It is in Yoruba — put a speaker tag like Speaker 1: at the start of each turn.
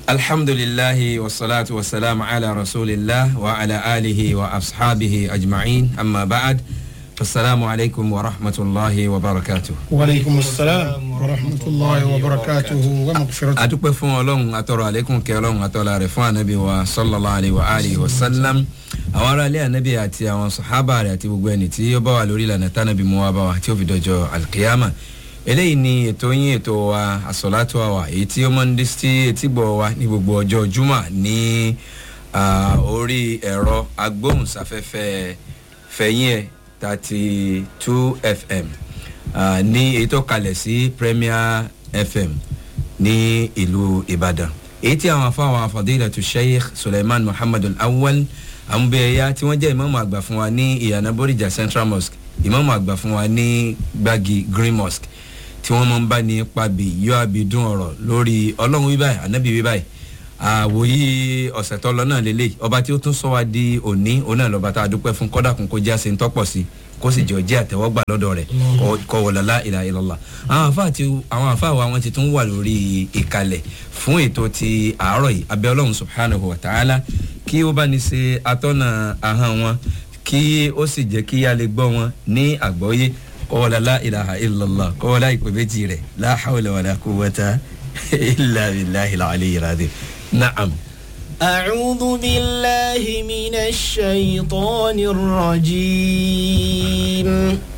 Speaker 1: alhamdulilahi wasalaatu wasalaamu ala rasulillah wa ala alihi wa asxaabihi ajma'in amma ba'ad asalaamu alaykum wa rahmatulahi wa barakatu.
Speaker 2: waaleykum salaam wa rahmatulahi wa barakatuhu wa magfiratu.
Speaker 1: adúpẹ́ fún ọlọ́run atọ́rọ̀ àlékún kẹ́ ọlọ́run atọ́lá rẹ̀ fún anabi wa sallallahu alayhi wa alihi wa sallam àwọn ará ilé anabi àti àwọn sahaba rẹ̀ àti gbogbo ẹni tí ó bá wà lórí ìlànà tánàbí mu wa bá wa tí ó fi dọjọ́ alkiyama eléyìí ni ètò yín ètò wa àsọ̀látò àwà èyí tí ó máa ń dé sí etígbọ̀ wa ní gbogbo ọjọ́ juma ní orí ẹ̀rọ agbóhùnsáfẹ́fẹ́ fẹ̀yìn ẹ̀ thirty two fm uh, ní èyí tó kalẹ̀ sí premier fm ní ìlú ìbàdàn èyí tí àwọn afáwọn afọdílẹ̀ tó sheikh suleiman muhammad awwal amúbẹ̀yà tí wọ́n jẹ́ ìmọ̀ọ́mù àgbà fún wa ní ìyànà bóríjà central mosque ìmọ̀ọ́mù àgbà fún wa ní gbági green mosque tí wọ́n máa ń bá ní pàbí yọ àbídún ọ̀rọ̀ lórí ọlọ́run wíbáyì ànábì wíbáyì àwòyí ọ̀sẹ̀ tó lọ náà lélẹ̀ ọba tí ó tún sọ wá di òní òun náà lọ́ba tá a dúpẹ́ fún kọ́dàkùn kó já sí ń tọ́pọ̀ sí kó sì jọ jẹ́ àtẹ̀wọ́gbà lọ́dọ̀ rẹ̀ kọ́ wọ̀lọ́lá ìlà ìlọ́lá àwọn àfa wa wọn ti tún wà lórí ìkàlẹ̀ fún ètò ti àárọ̀ yìí abẹ́ ọlọ́run subhanahu wa ta'ala kí ó bá ní ṣe atọ́nà ahọ́n wọn kí ó sì jẹ́ kí a lè gbọ́ wọn ní àgbọ́yé kọ́wọ́lá ìlàhà ìlọ́lá kọ́wọ́lá ìpè méjì rẹ̀ láhàwọ̀lẹ̀ wàlá kó wọ́ta ilà ìlàhìlà àlẹ́ ìràdé na'am.
Speaker 3: أعوذ بالله من الشيطان الرجيم